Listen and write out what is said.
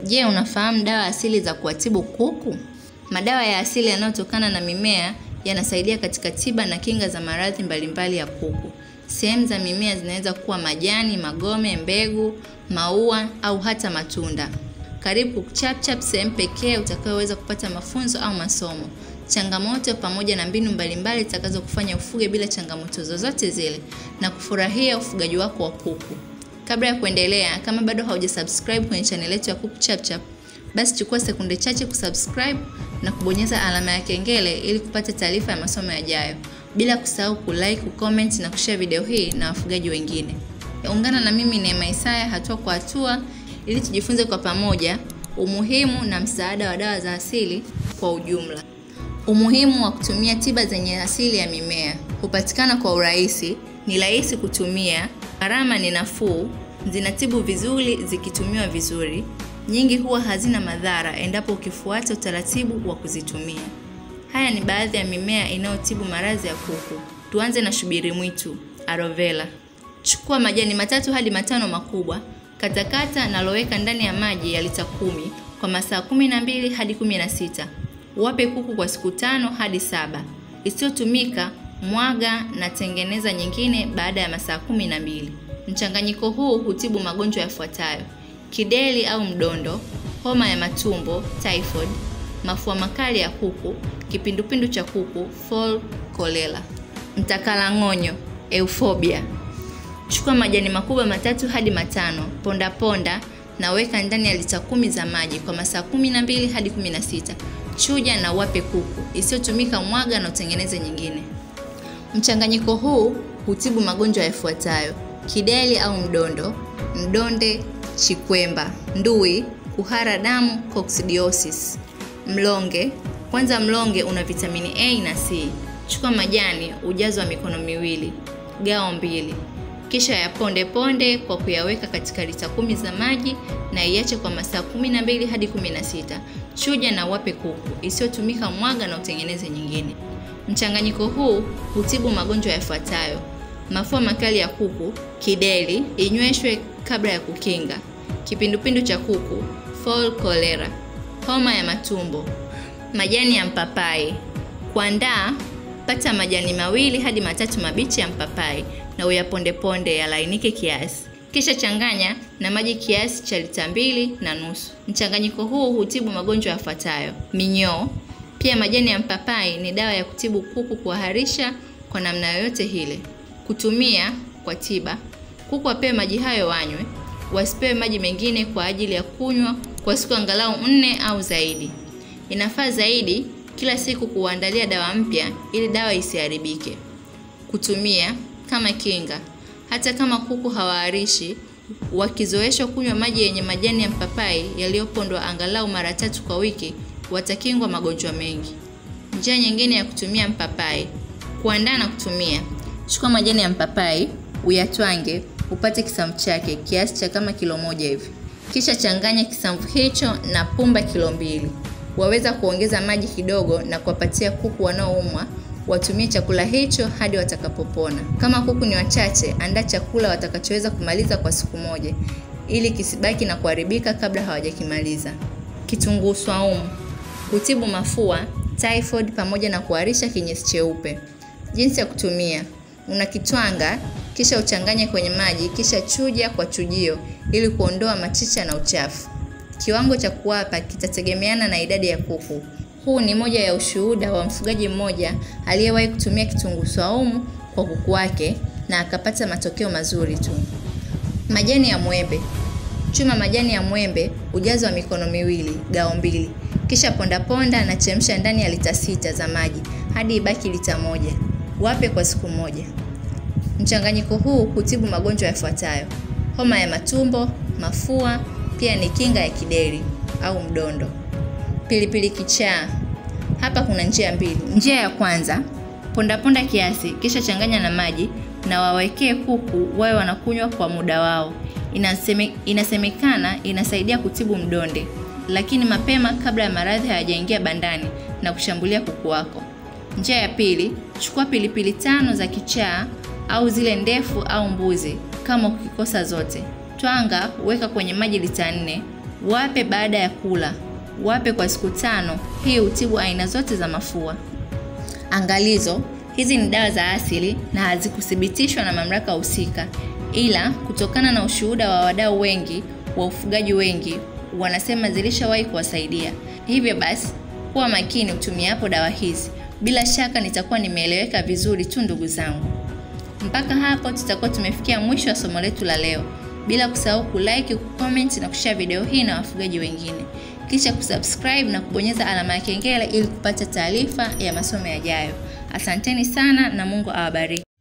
Je, unafahamu dawa asili za kuwatibu kuku? Madawa ya asili yanayotokana na mimea yanasaidia katika tiba na kinga za maradhi mbalimbali ya kuku. Sehemu za mimea zinaweza kuwa majani, magome, mbegu, maua au hata matunda. Karibu ChapChap, sehemu pekee utakayoweza kupata mafunzo au masomo, changamoto pamoja na mbinu mbalimbali zitakazokufanya ufuge bila changamoto zozote zile na kufurahia ufugaji wako wa kuku. Kabla ya kuendelea, kama bado haujasubscribe kwenye channel yetu ya Kuku ChapChap, basi chukua sekunde chache kusubscribe na kubonyeza alama ya kengele ili kupata taarifa ya masomo yajayo, bila kusahau kulike, kucomment na kushare video hii na wafugaji wengine. Ungana na mimi Neema Isaya hatua kwa hatua ili tujifunze kwa pamoja umuhimu na msaada wa dawa za asili kwa ujumla. Umuhimu wa kutumia tiba zenye asili ya mimea: hupatikana kwa urahisi, ni rahisi kutumia, gharama ni nafuu, zinatibu vizuri zikitumiwa vizuri, nyingi huwa hazina madhara endapo ukifuata utaratibu wa kuzitumia. Haya ni baadhi ya mimea inayotibu maradhi ya kuku. Tuanze na shubiri mwitu, aloe vera. Chukua majani matatu hadi matano makubwa, katakata na loweka ndani ya maji ya lita kumi kwa masaa kumi na mbili hadi kumi na sita. Wape kuku kwa siku tano hadi saba. Isiyotumika mwaga na tengeneza nyingine baada ya masaa kumi na mbili. Mchanganyiko huu hutibu magonjwa yafuatayo: kideri au mdondo, homa ya matumbo typhoid, mafua makali ya kuku, kipindupindu cha kuku fall cholera. Mtakalang'onyo euphobia. Chukua majani makubwa matatu hadi matano, ponda ponda na weka ndani ya lita kumi za maji kwa masaa kumi na mbili hadi kumi na sita. Chuja na wape kuku. Isiyotumika mwaga na utengeneze nyingine. Mchanganyiko huu hutibu magonjwa yafuatayo: kideri au mdondo, mdonde, chikwemba, ndui, kuhara damu, coccidiosis. Mlonge. Kwanza, mlonge una vitamini A na C. Chukua majani ujazo wa mikono miwili, gao mbili, kisha yaponde ponde kwa kuyaweka katika lita kumi za maji na iache kwa masaa kumi na mbili hadi kumi na sita. Chuja na wape kuku. Isiyotumika mwaga na utengeneze nyingine. Mchanganyiko huu hutibu magonjwa yafuatayo: mafua makali ya kuku, kideri, inyweshwe kabla ya kukinga, kipindupindu cha kuku, fall cholera, homa ya matumbo. Majani ya mpapai. Kuandaa, pata majani mawili hadi matatu mabichi ya mpapai na uyapondeponde yalainike kiasi, kisha changanya na maji kiasi cha lita mbili na nusu. Mchanganyiko huu hutibu magonjwa yafuatayo: minyoo. Pia majani ya mpapai ni dawa ya kutibu kuku kuharisha kwa namna yoyote ile. Kutumia kwa tiba: kuku wapewe maji hayo wanywe, wasipewe maji mengine kwa ajili ya kunywa kwa siku angalau nne au zaidi. Inafaa zaidi kila siku kuandalia dawa mpya ili dawa isiharibike. Kutumia kama kinga: hata kama kuku hawaharishi, wakizoeshwa kunywa maji yenye majani ya mpapai yaliyopondwa angalau mara tatu kwa wiki, watakingwa magonjwa mengi. Njia nyingine ya kutumia mpapai: kuandaa na kutumia. Chukua majani ya mpapai uyatwange, upate kisamvu chake kiasi cha kama kilo moja hivi, kisha changanya kisamvu hicho na pumba kilo mbili. Waweza kuongeza maji kidogo na kuwapatia kuku wanaoumwa watumie chakula hicho hadi watakapopona. Kama kuku ni wachache, andaa chakula watakachoweza kumaliza kwa siku moja ili kisibaki na kuharibika kabla hawajakimaliza. Kitunguu swaumu hutibu mafua, typhoid pamoja na kuharisha kinyesi cheupe. Jinsi ya kutumia: unakitwanga kisha uchanganye kwenye maji, kisha chuja kwa chujio ili kuondoa machicha na uchafu. Kiwango cha kuwapa kitategemeana na idadi ya kuku. Huu ni moja ya ushuhuda wa mfugaji mmoja aliyewahi kutumia kitunguu swaumu kwa kuku wake na akapata matokeo mazuri tu. Majani ya mwembe. Chuma majani ya mwembe ujazo wa mikono miwili, gao mbili, kisha ponda ponda na chemsha ndani ya lita sita za maji hadi ibaki lita moja. Wape kwa siku moja. Mchanganyiko huu hutibu magonjwa yafuatayo: homa ya matumbo, mafua, pia ni kinga ya kideri au mdondo. Pilipili kichaa. Hapa kuna njia mbili. Njia ya kwanza, ponda ponda kiasi, kisha changanya na maji na wawekee kuku wawe wanakunywa kwa muda wao. Inaseme, inasemekana inasaidia kutibu mdonde, lakini mapema kabla ya maradhi hayajaingia bandani na kushambulia kuku wako. Njia ya pili, chukua pilipili tano za kichaa au zile ndefu au mbuzi kama ukikosa zote. Twanga, weka kwenye maji lita nne, Wape baada ya kula, wape kwa siku tano. Hii hutibu aina zote za mafua. Angalizo, hizi ni dawa za asili na hazikuthibitishwa na mamlaka husika, ila kutokana na ushuhuda wa wadau wengi wa ufugaji wengi wanasema zilishawahi kuwasaidia. Hivyo basi, kuwa makini utumiapo dawa hizi. Bila shaka nitakuwa nimeeleweka vizuri tu ndugu zangu. Mpaka hapo tutakuwa tumefikia mwisho wa somo letu la leo, bila kusahau kulike, kucomment na kushare video hii na wafugaji wengine, kisha kusubscribe na kubonyeza alama ya kengele ili kupata taarifa ya masomo yajayo. Asanteni sana na Mungu awabariki.